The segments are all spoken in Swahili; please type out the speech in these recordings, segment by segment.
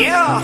Yeah.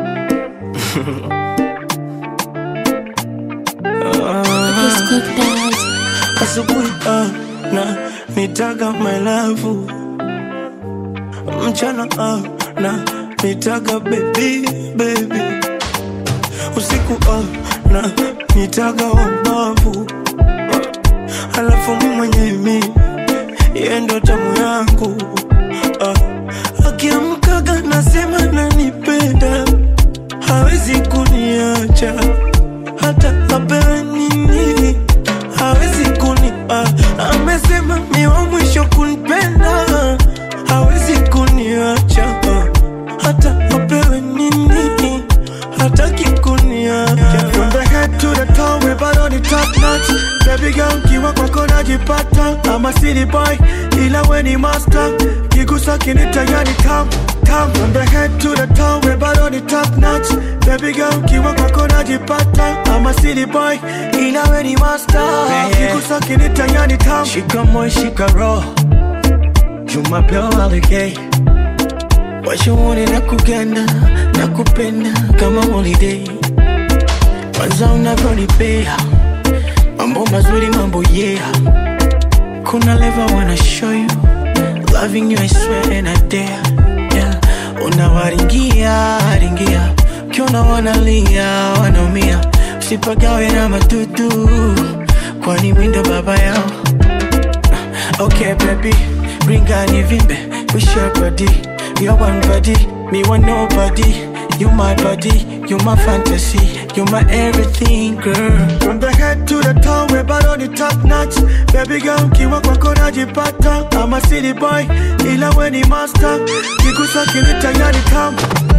Asubuhi ah, na nitaga my love, mchana ah, na nitaga baby baby, usiku ah, na nitaga wabavu, alafu mimi mwenyewe mi yeye ndo tamu yangu ah, akiamkaga nasema nanipenda, hawezi kuniacha hata apewe nini hawezi kuni ah, amesema mi wa mwisho kunipenda hawezi kuniacha ah, hata apewe nini hataki kuniacha From the head to the toe, we bado ni top notch. Baby girl, kiwa kwako najipata. I'm a city boy, ila we ni master. Kigusa kinita yani tam tam. From the head to the toe, we bado ni top notch. Baby girl, kiwa kwako najipata. I'm a city boy, ila we ni master. Kigusa kinita yani tam. shika moyo shika roho jumapeo alegei washauri na kuganda na kupenda kama holiday kwanza unavyonipea mambo mazuri mambo yeah kuna level wanna show you loving you I swear and I dare yeah unawaringia ringia ukiona wanalia wanaumia usipagawe na matutu kwani windo baba yao Okay, baby, bring on your vimbe. We share body. You're one body, me want nobody. You my body, you my fantasy, you my everything, girl. From the head to the toe, we bado ni top notch. Baby girl, kiwa kwako najipata. I'm a city boy, ila we ni master. Kigusa kinita yani tam.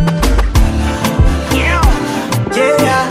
Yeah,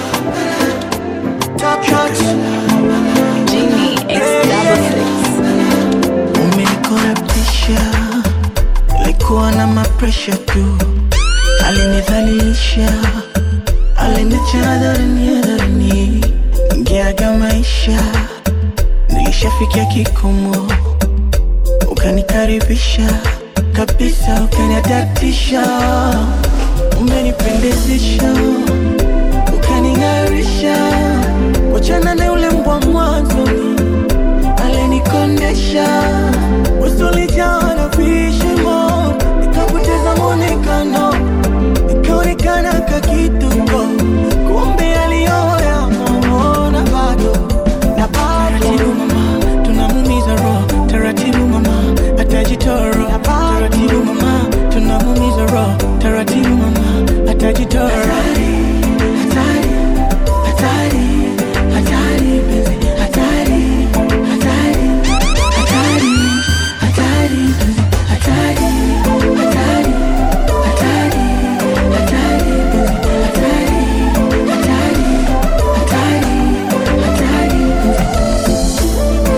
Top notch. Genie X double six. umenikorapisha, ilikuwa na mapresha tu, alinidhalilisha, aliniacha hadharani hadharani, ngeaga maisha, nilishafikia kikomo, ukanikaribisha kabisa, ukaniadatisha, umenipendezesha, ukaning'arisha, wachana na ule mbwa mwanzoni alinikondesha usulijawa na vishimo nikapoteza mwonekano nikaonekana kakituko kumbe aliyoya mamona bado na bado mama tunamumiza roho taratibu mama atajitoro taratibu mama tunamumiza roho taratibu mama atajitoro hatari hatari hatari penzi hatari hatari hatari hatari penzi hatari hatari hatari hatari penzi hatari hatari hatari hatari penzi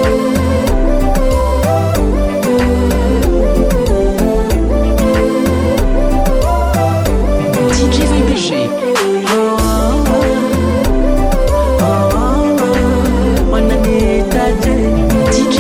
DJ Vibe wananiitaje DJ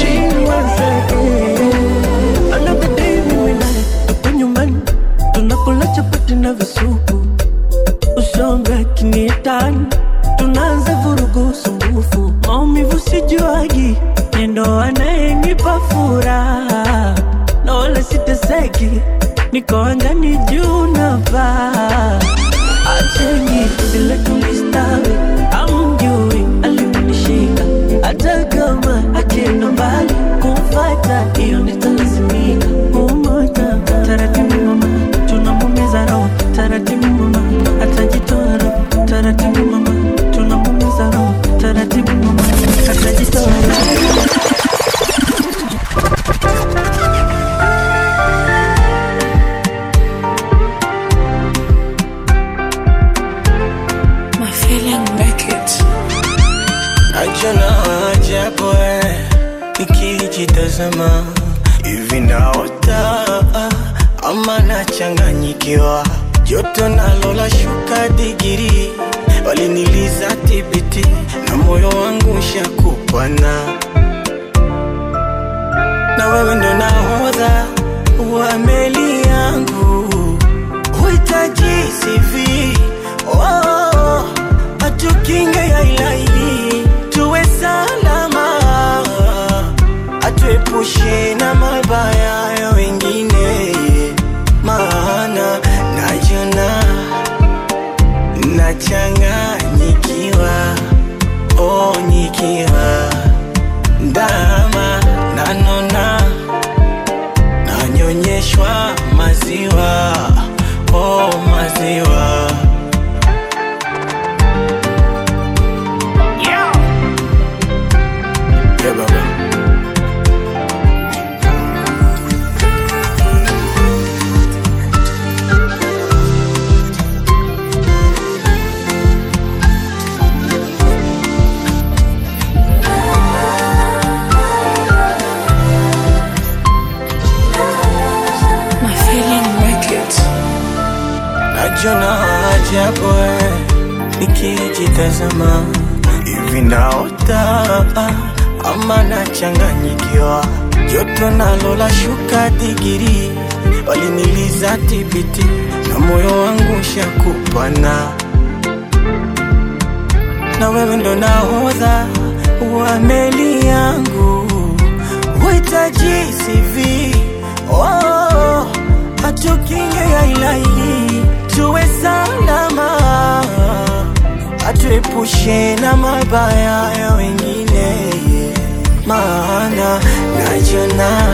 Vibe Another day mimi naye tupo nyumbani tunakula chapati na visupu, usonga kinietani, tunaanza vurugu sumbufu, maumivu sijuagi, nendo anayenipa furaha na wala siteseki, niko angani juu navaa acheni vile tulistawi, amjui aliponishika, hata kama akienda mbali kumfata, hiyo nitalazimika. Umoja taratibu, mama, tunamumiza roho taratibu, mama, atajitoa roho taratibu, mama, tunamumiza roho taratibu, mama, atajitoa roho. My feeling make it. Najona ajabu eh, nikijitazama hivi naota ama nachanganyikiwa, joto nalo la shuka digiri, waliniliza tibiti na moyo wangu shakupana, na wewe ndo nahodha wa meli yangu, huita mabaya ya wengine, maana najona nachanganyikiwa, oh, nikiwa ndama nanona nanyonyeshwa maziwa, oh, maziwa yeah, baba. My feeling records. Najona ajabu eh, nikijitazama hivi naota ama nachanganyikiwa, joto nalo la shuka digiri, waliniliza tibiti na moyo wangu shakupana, na wewe ndo nahodha wa meli yangu, huhitaji CV oh, atukinge ya ilahi tuwe salama, atuepushe na mabaya ya wengine, maana najona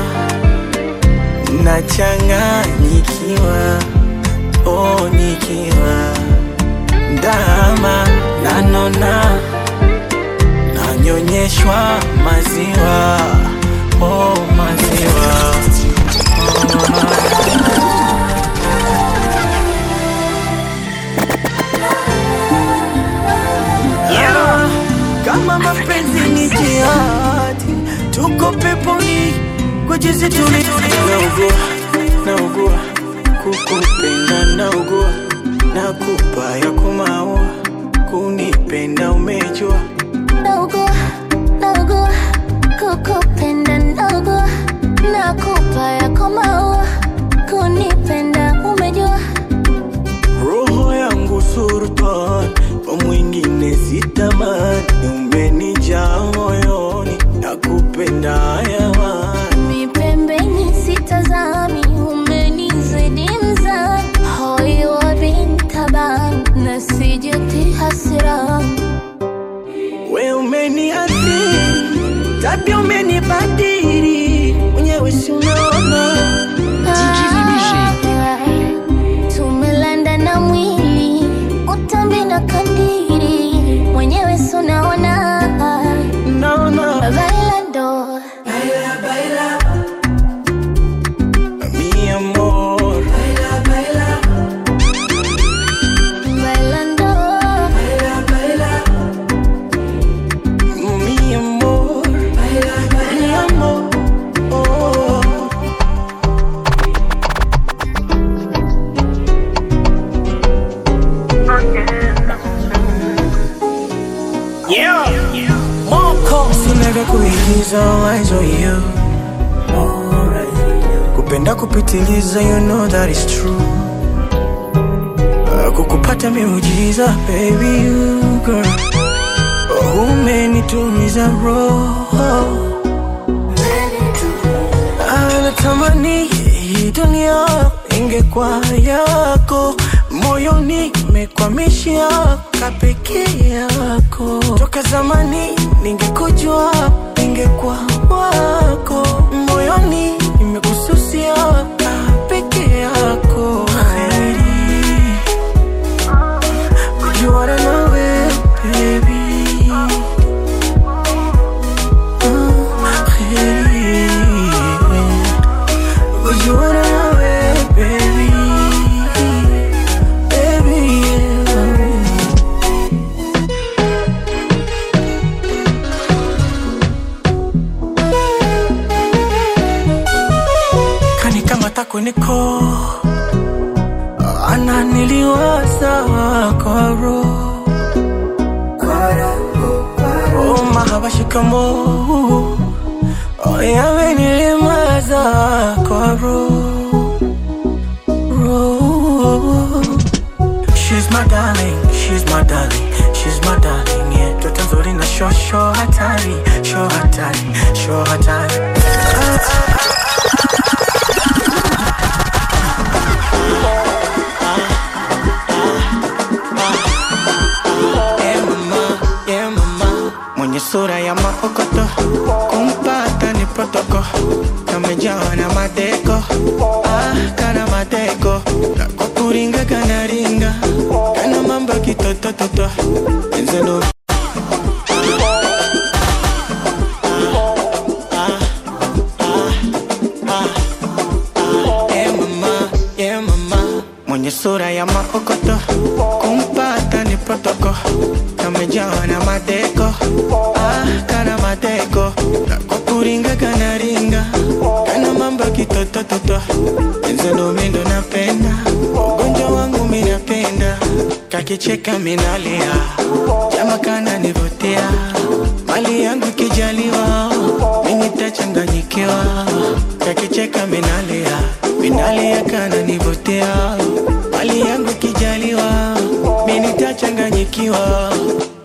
nachanganyikiwa, oh, nikiwa ndama nanona nanyonyeshwa maziwa, oh, maziwa Yeah. Kama mapenzi ni jihadi, tuko peponi kwa jinsi tulivyo. Naugua, naugua kukupenda, naugua nakupa ya kumaua, kunipenda umejua Naugua, naugua, kukupenda naugua, nakupa yako maua, kunipenda umejua. roho yangu sultan, kwa mwingine sitamani, umenijaa moyoni, nakupenda hayawani Mi pembeni sitazami, umenizidi mzani, hoi wa bintaban, nasijeti hasira. We umeniathiri, tabia umenibadili, mwenyewe si unaona. Tumelanda na mwili, utambi na kandiri, mwenyewe sunaona. Naona Bailando, mi amor, bailando. mi amor, mi amor. Oh. Yeah. Moko sinaga kuigiza eyes on you kupenda kupitiliza you know that is true Uh, kukupata miujiza baby you girl Oh, umenitumiza roho Ah, natamani hii dunia ingekuwa yako moyoni mekwamishia kapeke yako toka zamani ningekujua ningekuwa wako moyoni nimekususia kapeke yako Hairi, kujuana nawe baby Ah, hairi. Kujuana nawe, baby. Baby, yeah. Kanikamata kweniko ananiliwaza kwa roho Oh, mahaba shikamo Oh, yamenilemaza kwa roho roho She's my darling, she's my darling, she's my darling, yeah. Toto nzuri na sho sho hatari, sho hatari, sho hatari. Ah, ah, ah, sura ya maokoto, kumpata ni protoko, kamejawa na madeko, ah, kana madeko, kwa kuringa kana ringa, kana mambo kitotototo, enzelo Yeah, mama, yeah, mama. Mwenye sura ya maokoto, kumpata ni protoko, kamejawa na madeko, ah, kana madeko, kwa kuringa kana ringa, kana mambo kitotototo, enzelo mindo napenda, ugonjwa wangu minapenda, kakicheka minalia, jama kana nivutia, mali yangu kijaliwa, mimi tachanganyikiwa, kakicheka minalia, minalia kana nivutia, mali yangu kijaliwa, mimi tachanganyikiwa,